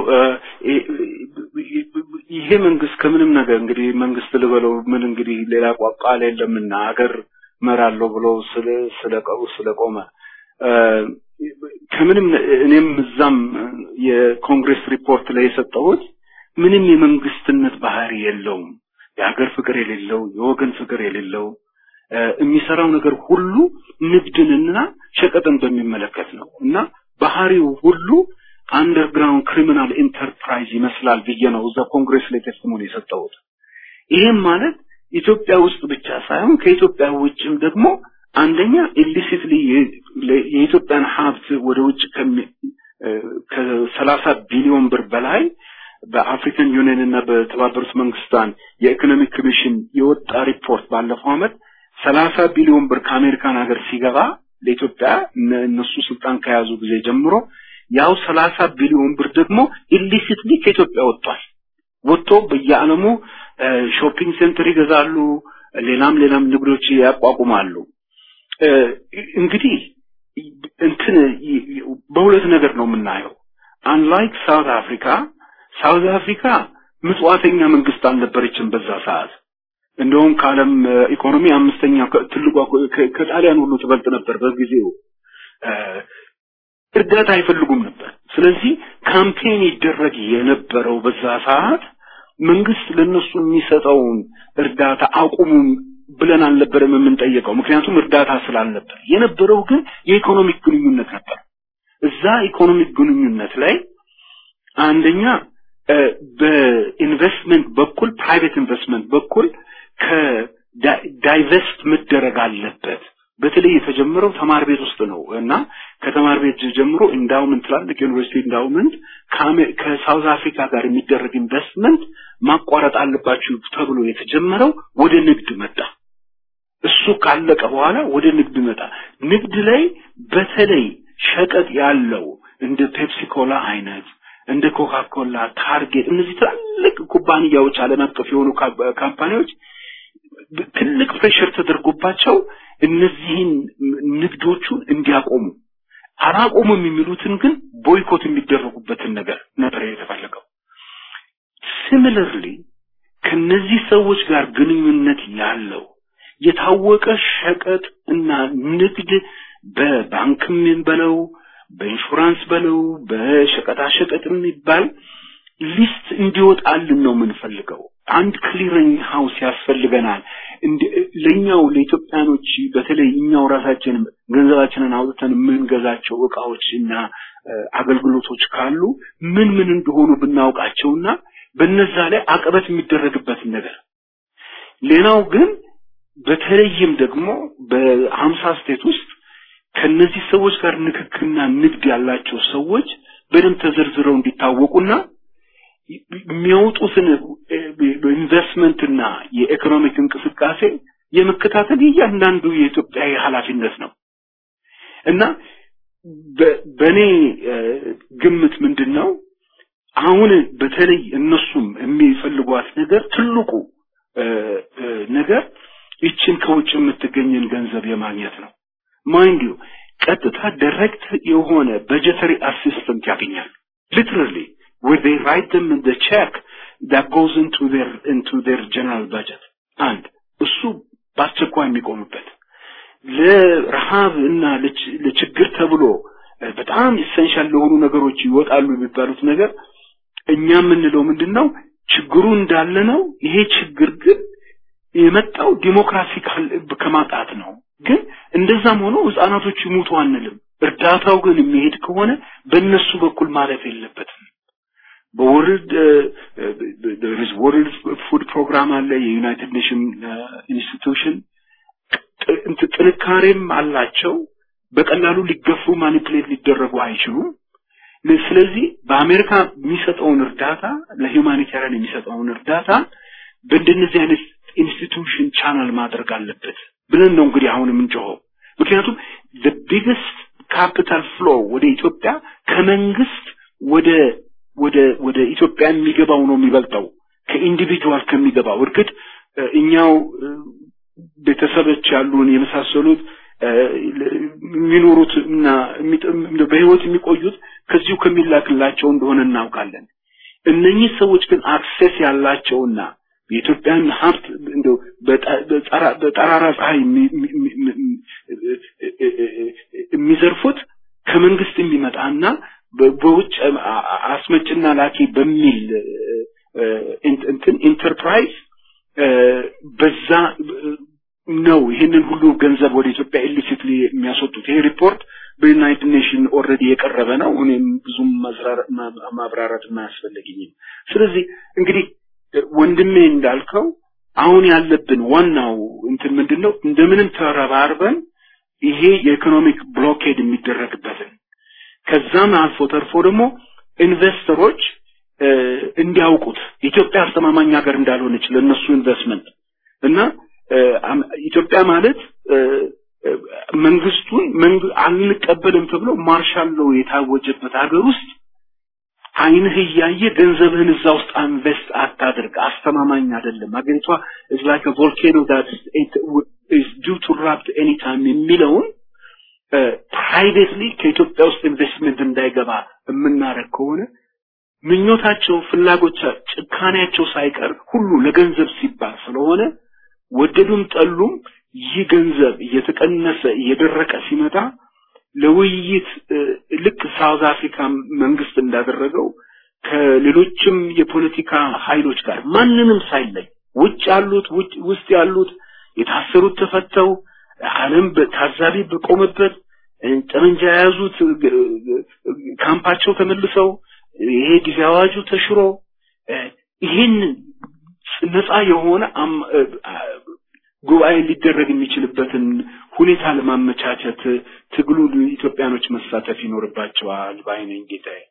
ይሄ መንግስት ከምንም ነገር እንግዲህ መንግስት ልበለው ምን እንግዲህ ሌላ ቋቃል የለምና ሀገር መራለሁ ብሎ ስለ ስለቀው ስለቆመ ከምንም እኔም እዛም የኮንግሬስ ሪፖርት ላይ የሰጠሁት ምንም የመንግስትነት ባህሪ የለውም የሀገር ፍቅር የሌለው የወገን ፍቅር የሌለው የሚሰራው ነገር ሁሉ ንግድንና ሸቀጥን በሚመለከት ነው እና ባህሪው ሁሉ አንደርግራውንድ ክሪሚናል ኢንተርፕራይዝ ይመስላል ብዬ ነው እዛ ኮንግሬስ ላይ ቴስቲሞኒ የሰጠሁት ይህም ማለት ኢትዮጵያ ውስጥ ብቻ ሳይሆን ከኢትዮጵያ ውጭም ደግሞ አንደኛ ኢሊሲትሊ የኢትዮጵያን ሀብት ወደ ውጭ ከሰላሳ ቢሊዮን ብር በላይ በአፍሪካን ዩኒየን እና በተባበሩት መንግስታን የኢኮኖሚክ ኮሚሽን የወጣ ሪፖርት ባለፈው ዓመት ሰላሳ ቢሊዮን ብር ከአሜሪካን ሀገር ሲገባ ለኢትዮጵያ እነሱ ስልጣን ከያዙ ጊዜ ጀምሮ ያው ሰላሳ ቢሊዮን ብር ደግሞ ኢሊሲትሊ ከኢትዮጵያ ወጥቷል። ወጥቶ በየዓለሙ ሾፒንግ ሴንተር ይገዛሉ፣ ሌላም ሌላም ንግዶች ያቋቁማሉ። እንግዲህ እንትን በሁለት ነገር ነው የምናየው። አንላይክ ሳውት አፍሪካ ሳውት አፍሪካ ምጽዋተኛ መንግስት አልነበረችም በዛ ሰዓት። እንደውም ከዓለም ኢኮኖሚ አምስተኛ ትልቋ ከጣሊያን ሁሉ ትበልጥ ነበር በጊዜው። እርዳታ አይፈልጉም ነበር። ስለዚህ ካምፔን ይደረግ የነበረው በዛ ሰዓት መንግስት ለነሱ የሚሰጠውን እርዳታ አቁሙም ብለን አልነበረም የምንጠየቀው፣ ምክንያቱም እርዳታ ስላልነበር። የነበረው ግን የኢኮኖሚክ ግንኙነት ነበር። እዛ ኢኮኖሚክ ግንኙነት ላይ አንደኛ በኢንቨስትመንት በኩል ፕራይቬት ኢንቨስትመንት በኩል ከዳይቨስት መደረግ አለበት። በተለይ የተጀመረው ተማር ቤት ውስጥ ነው እና ከተማር ቤት ጀምሮ ኢንዳውመንት ትላልቅ ዩኒቨርሲቲ ኢንዳውመንት ከሳውዝ አፍሪካ ጋር የሚደረግ ኢንቨስትመንት ማቋረጥ አለባችሁ ተብሎ የተጀመረው ወደ ንግድ መጣ። እሱ ካለቀ በኋላ ወደ ንግድ መጣ። ንግድ ላይ በተለይ ሸቀጥ ያለው እንደ ፔፕሲ ኮላ አይነት እንደ ኮካ ኮላ፣ ታርጌት እነዚህ ትላልቅ ኩባንያዎች ዓለም አቀፍ የሆኑ ካምፓኒዎች ትልቅ ፕሬሽር ተደርጎባቸው እነዚህን ንግዶቹን እንዲያቆሙ አላቆሙም የሚሉትን ግን ቦይኮት የሚደረጉበትን ነገር ነበር የተፈለገው። ሲሚለርሊ ከነዚህ ሰዎች ጋር ግንኙነት ያለው የታወቀ ሸቀጥ እና ንግድ በባንክም በለው በኢንሹራንስ በለው በሸቀጣሸቀጥ የሚባል ሊስት እንዲወጣልን ነው የምንፈልገው። አንድ ክሊሪንግ ሃውስ ያስፈልገናል። ለኛው ለኢትዮጵያኖች በተለይ እኛው ራሳችን ገንዘባችንን አውጥተን የምንገዛቸው እቃዎች እና አገልግሎቶች ካሉ ምን ምን እንደሆኑ ብናውቃቸውና በነዛ ላይ አቀበት የሚደረግበትን ነገር ሌላው ግን በተለይም ደግሞ በሀምሳ ስቴት ውስጥ ከነዚህ ሰዎች ጋር ንክክና ንግድ ያላቸው ሰዎች በደንብ ተዘርዝረው እንዲታወቁና የሚያወጡትን ኢንቨስትመንትና የኢኮኖሚክ እንቅስቃሴ የመከታተል እያንዳንዱ የኢትዮጵያዊ ኃላፊነት ነው እና በእኔ ግምት ምንድን ነው አሁን በተለይ እነሱም የሚፈልጓት ነገር ትልቁ ነገር ይችን ከውጭ የምትገኝን ገንዘብ የማግኘት ነው። ማይንድ ዩ ቀጥታ ዳይሬክት የሆነ በጀተሪ አሲስተንት ያገኛሉ። ሊትራሊ where they write them in the check that goes into their into their general budget አንድ እሱ በአስቸኳይ የሚቆምበት ለረሃብ እና ለችግር ተብሎ በጣም ኢሰንሻል ለሆኑ ነገሮች ይወጣሉ የሚባሉት ነገር እኛ የምንለው ምንድን ነው ችግሩ እንዳለ ነው ይሄ ችግር ግን የመጣው ዲሞክራሲ ከማጣት ነው ግን እንደዛም ሆኖ ህፃናቶች ይሙቱ አንልም እርዳታው ግን የሚሄድ ከሆነ በእነሱ በኩል ማለፍ የለበትም በወርልድ ወርልድ ፉድ ፕሮግራም አለ የዩናይትድ ኔሽን ኢንስቲትዩሽን ጥንካሬም አላቸው በቀላሉ ሊገፉ ማኒፕሌት ሊደረጉ አይችሉም ስለዚህ በአሜሪካ የሚሰጠውን እርዳታ ለሂውማኒታሪያን የሚሰጠውን እርዳታ በእንደነዚህ አይነት ኢንስቲትዩሽን ቻናል ማድረግ አለበት ብለን ነው እንግዲህ አሁን የምንጮኸው ምክንያቱም the biggest capital flow ወደ ኢትዮጵያ ከመንግስት ወደ ወደ ወደ ኢትዮጵያ የሚገባው ነው የሚበልጠው ከኢንዲቪጁዋል ከሚገባው እርግጥ እኛው ቤተሰቦች ያሉን የመሳሰሉት የሚኖሩት እና በህይወት የሚቆዩት ከዚሁ ከሚላክላቸው እንደሆነ እናውቃለን እነኚህ ሰዎች ግን አክሴስ ያላቸውና የኢትዮጵያን ሀብት እንደው በጠራራ ፀሐይ የሚዘርፉት ከመንግስት የሚመጣና በውጭ አስመጭና ላኪ በሚል እንትን ኢንተርፕራይዝ በዛ ነው ይህንን ሁሉ ገንዘብ ወደ ኢትዮጵያ ኢሊሲትሊ የሚያስወጡት። ይሄ ሪፖርት በዩናይትድ ኔሽን ኦልሬዲ የቀረበ ነው። እኔም ብዙም ማብራራት አያስፈልገኝም። ስለዚህ እንግዲህ ወንድሜ እንዳልከው አሁን ያለብን ዋናው እንትን ምንድን ነው? እንደምንም ተረባርበን ይሄ የኢኮኖሚክ ብሎኬድ የሚደረግበትን ከዛም አልፎ ተርፎ ደግሞ ኢንቨስተሮች እንዲያውቁት ኢትዮጵያ አስተማማኝ ሀገር እንዳልሆነች ለእነሱ ኢንቨስትመንት እና ኢትዮጵያ ማለት መንግስቱን አንቀበልም ተብሎ ማርሻል ሎው የታወጀበት ሀገር ውስጥ አይንህ እያየ ገንዘብህን እዛ ውስጥ ኢንቨስት አታድርግ፣ አስተማማኝ አይደለም። ሀገሪቷ is like a volcano that is due to erupt anytime የሚለውን ፕራይቬትሊ ከኢትዮጵያ ውስጥ ኢንቨስትመንት እንዳይገባ የምናደርግ ከሆነ ምኞታቸው፣ ፍላጎቻ፣ ጭካኔያቸው ሳይቀር ሁሉ ለገንዘብ ሲባል ስለሆነ ወደዱም ጠሉም ይህ ገንዘብ እየተቀነሰ እየደረቀ ሲመጣ ለውይይት ልክ ሳውዝ አፍሪካ መንግስት እንዳደረገው ከሌሎችም የፖለቲካ ኃይሎች ጋር ማንንም ሳይለይ ውጭ ያሉት ውስጥ ያሉት የታሰሩት ተፈተው ዓለም ታዛቢ በቆመበት ጠመንጃ የያዙት ካምፓቸው ተመልሰው ይሄ ጊዜ አዋጁ ተሽሮ ይህን ነፃ የሆነ ጉባኤ ሊደረግ የሚችልበትን ሁኔታ ለማመቻቸት ትግሉ ኢትዮጵያኖች መሳተፍ ይኖርባቸዋል ባይነኝ ጌታዬ።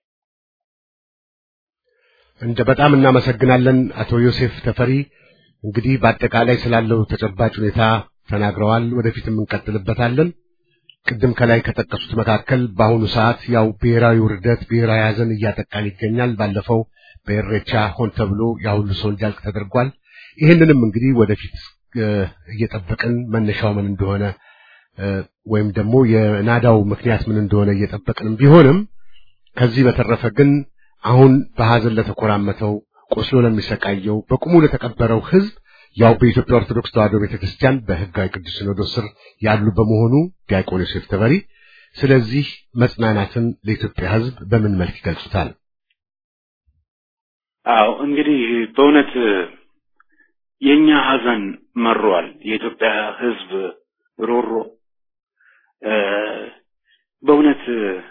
እንደ በጣም እናመሰግናለን አቶ ዮሴፍ ተፈሪ። እንግዲህ በአጠቃላይ ስላለው ተጨባጭ ሁኔታ ተናግረዋል። ወደፊትም እንቀጥልበታለን። ቅድም ከላይ ከጠቀሱት መካከል በአሁኑ ሰዓት ያው ብሔራዊ ውርደት፣ ብሔራዊ ሐዘን እያጠቃን ይገኛል። ባለፈው በኤሬቻ ሆን ተብሎ ያ ሁሉ ሰው እንዲያልቅ ተደርጓል። ይህንንም እንግዲህ ወደፊት እየጠበቅን መነሻው ምን እንደሆነ ወይም ደግሞ የናዳው ምክንያት ምን እንደሆነ እየጠበቅንም ቢሆንም ከዚህ በተረፈ ግን አሁን በሐዘን ለተኮራመተው ቆስሎ ለሚሰቃየው በቁሙ ለተቀበረው ሕዝብ ያው በኢትዮጵያ ኦርቶዶክስ ተዋሕዶ ቤተክርስቲያን በሕጋዊ ቅዱስ ሲኖዶስ ስር ያሉ በመሆኑ ዲያቆን ዮሴፍ ተበሪ ስለዚህ መጽናናትን ለኢትዮጵያ ሕዝብ በምን መልክ ይገልጹታል? አዎ እንግዲህ በእውነት የኛ ሐዘን መሯል። የኢትዮጵያ ሕዝብ ሮሮ በእውነት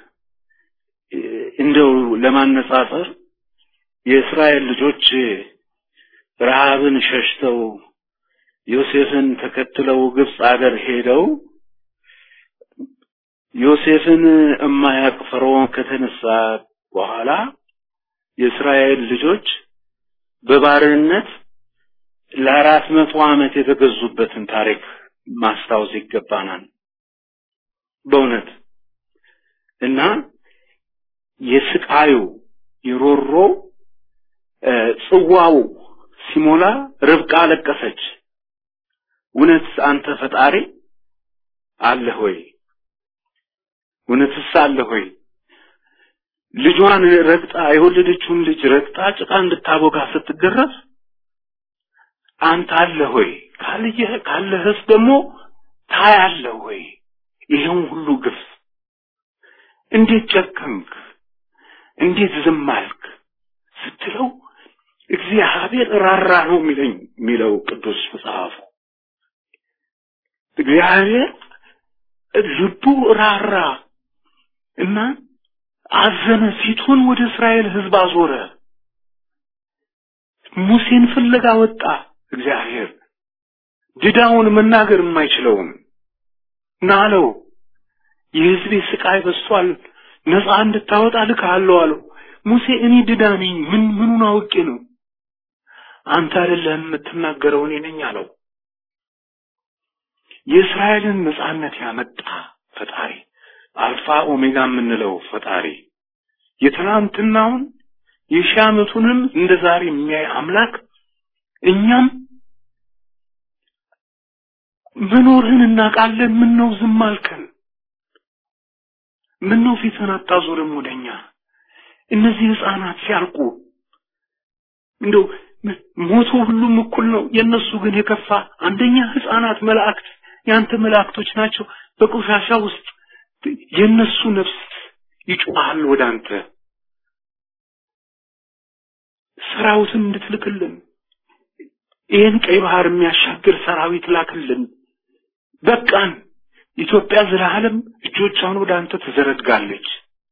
እንደው ለማነጻጸር የእስራኤል ልጆች ረሃብን ሸሽተው ዮሴፍን ተከትለው ግብፅ አገር ሄደው ዮሴፍን እማያቅ ፈርዖን ከተነሳ በኋላ የእስራኤል ልጆች በባርነት ለአራት መቶ ዓመት የተገዙበትን ታሪክ ማስታወስ ይገባናል። በእውነት እና የስቃዩ የሮሮ ጽዋው ሲሞላ ርብቃ አለቀሰች። እውነት አንተ ፈጣሪ አለህ ወይ? እውነትስ አለህ ወይ? ልጇን ረግጣ የወለደችውን ልጅ ረግጣ ጭቃ እንድታቦካ ስትገረፍ አንተ አለህ ወይ? ካልየህ ካለህስ ደግሞ ታያለህ ወይ? ይሄን ሁሉ ግፍ እንዴት ጨከንክ? እንዴት ዝም አልክ? ስትለው እግዚአብሔር ራራ ነው የሚለኝ የሚለው ቅዱስ መጽሐፉ። እግዚአብሔር ልቡ ራራ እና አዘነ፣ ፊቱን ወደ እስራኤል ሕዝብ አዞረ። ሙሴን ፍለጋ ወጣ። እግዚአብሔር ድዳውን መናገር የማይችለውን ናለው የሕዝቤ ስቃይ በስቷል፣ ነፃ እንድታወጣ ልክሃለሁ አለው። ሙሴ እኔ ድዳ ነኝ፣ ምን ምኑን አውቄ ነው? አንተ አይደለህም የምትናገረው እኔ ነኝ አለው። የእስራኤልን ነፃነት ያመጣ ፈጣሪ አልፋ ኦሜጋ የምንለው ፈጣሪ የትናንትናውን የሺህ ዓመቱንም እንደ ዛሬ የሚያይ አምላክ እኛም መኖርህን እናውቃለን። ምን ነው ዝም አልከን? ምን ነው ፊትህን አታዞርም ወደኛ? እነዚህ ህፃናት ሲያልቁ እንደው ሞቱ ሁሉም እኩል ነው። የነሱ ግን የከፋ አንደኛ ህፃናት መላእክት ያንተ መላእክቶች ናቸው። በቆሻሻ ውስጥ የነሱ ነፍስ ይጮሃል ወደ አንተ ሰራዊትን እንድትልክልን ይህን ቀይ ባህር የሚያሻግር ሰራዊት ላክልን። በቃን። ኢትዮጵያ ዘላለም እጆቿን ወደ አንተ ትዘረጋለች።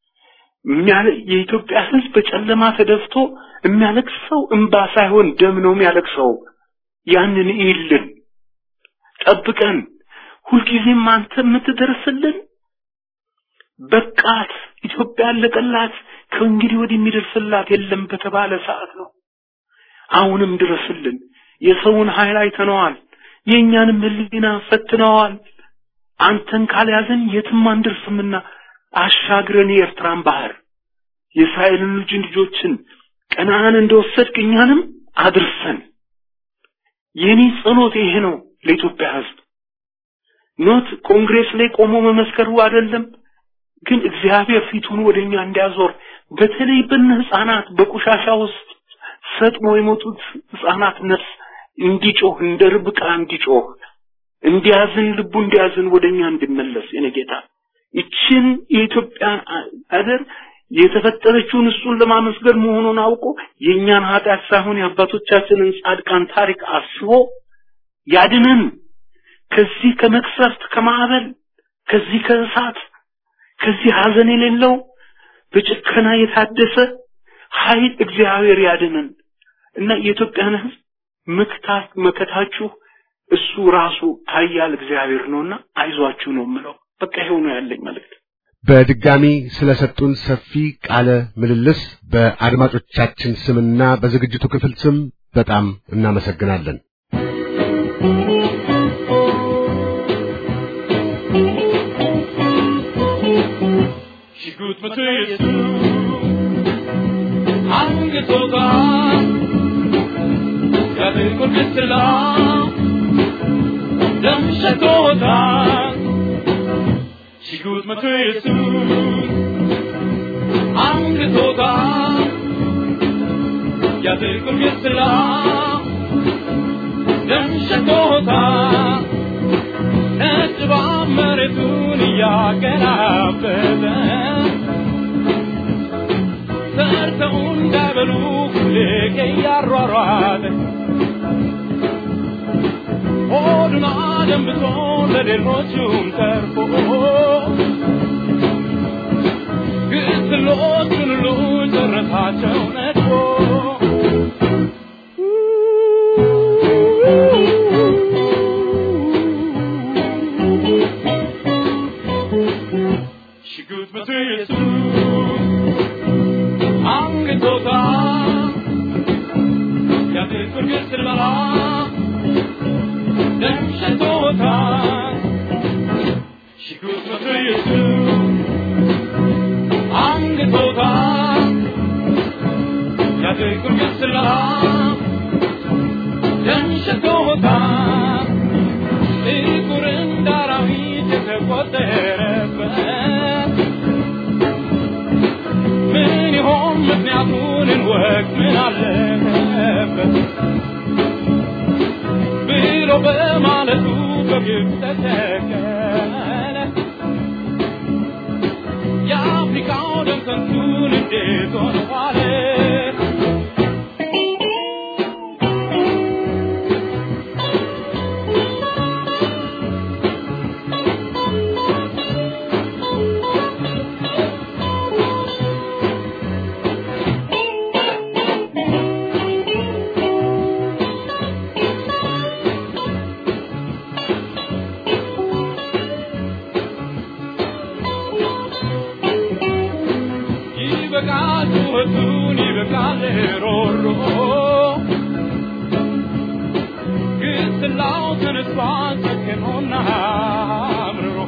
የኢትዮጵያ ህዝብ በጨለማ ተደፍቶ የሚያለቅሰው እንባ ሳይሆን ደም ነው የሚያለቅሰው። ያንን ይልን ጠብቀን፣ ሁልጊዜም አንተ የምትደርስልን በቃት፣ ኢትዮጵያ አለቀላት፣ ከእንግዲህ ወዲህ የሚደርስላት የለም በተባለ ሰዓት ነው። አሁንም ድረስልን። የሰውን ኃይል አይተነዋል። የእኛንም ሕሊና ፈትነዋል። አንተን ካልያዘን የትም አንደርስምና አሻግረን የኤርትራን ባህር የእስራኤልን ልጅ ልጆችን ቀናን እንደወሰድክ እኛንም አድርሰን። የኔ ጸሎት ይሄ ነው ለኢትዮጵያ ሕዝብ። ኖት ኮንግሬስ ላይ ቆሞ መመስከሩ አይደለም፣ ግን እግዚአብሔር ፊቱን ወደኛ እንዲያዞር በተለይ በነ ህፃናት በቆሻሻ ውስጥ ሰጥሞ የሞቱት ህፃናት ነፍስ እንዲጮህ እንደ ርብቃ እንዲጮህ እንዲያዝን ልቡ እንዲያዝን ወደኛ እንዲመለስ የኔ ጌታ ይችን የኢትዮጵያን አገር የተፈጠረችውን እሱን ለማመስገን መሆኑን አውቆ የእኛን ኃጢአት ሳይሆን የአባቶቻችንን ጻድቃን ታሪክ አስቦ ያድነን ከዚህ ከመቅሰፍት ከማዕበል ከዚህ ከእሳት ከዚህ ሐዘን የሌለው በጭከና የታደሰ ኃይል እግዚአብሔር ያድነን እና የኢትዮጵያን ህዝብ መክታት መከታችሁ እሱ ራሱ ኃያል እግዚአብሔር ነውና አይዟችሁ ነው የምለው። በቃ ይሄው ነው ያለኝ መልእክት። በድጋሚ ስለሰጡን ሰፊ ቃለ ምልልስ በአድማጮቻችን ስምና በዝግጅቱ ክፍል ስም በጣም እናመሰግናለን። ሽጉጥ መቶ ኢየሱስ አንግቶታል ከጥቁር ግስላ ደም ሸቶታል ሽጉጥ መቶ ኢየሱስ አንግቶታል የጥቁር ግስላ ደም ሸቶታል ነጭ እባብ መሬቱን እያገላበጠ ሰርተው እንዳይበሉ ሁሌ እያሯሯጠ ሆዱን አደንብቶ ለሌሎቹም ተርፎ ግስሎቹን ሁሉ ጨረሳቸው ነድፎ ሽጉጥ መቶ ኢየሱስ አንግቶታል የጥቁር ግስላ ደም ሸቶታል ሽጉጥ መቶ ኢየሱስ አንግቶታል የጥቁር ግስላ ደም ሸቶታል ጥቁር እንደ አራዊት የተቆጠረበት ምን ይሆን ምክንያቱን እንወቅ ምን አለበት ብሎ በማለቱ በግብ ተተከለ የአፍሪካው ደም ከንቱን እንዴት ሆነ ዋለ ይበቃል ጩኸቱን ይበቃል ሮሮ ግስላው ተነስቷል ጨክኖና አምርሮ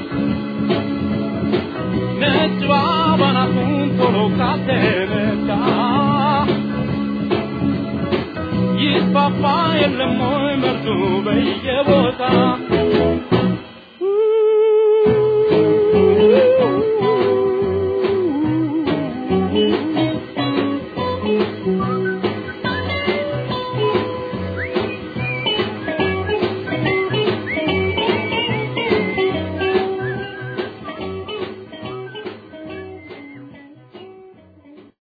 ነጭ እባብ አናቱን ቶሎ ካልተመታ ይስፋፋ የለም ወይ መርዙ በየቦታ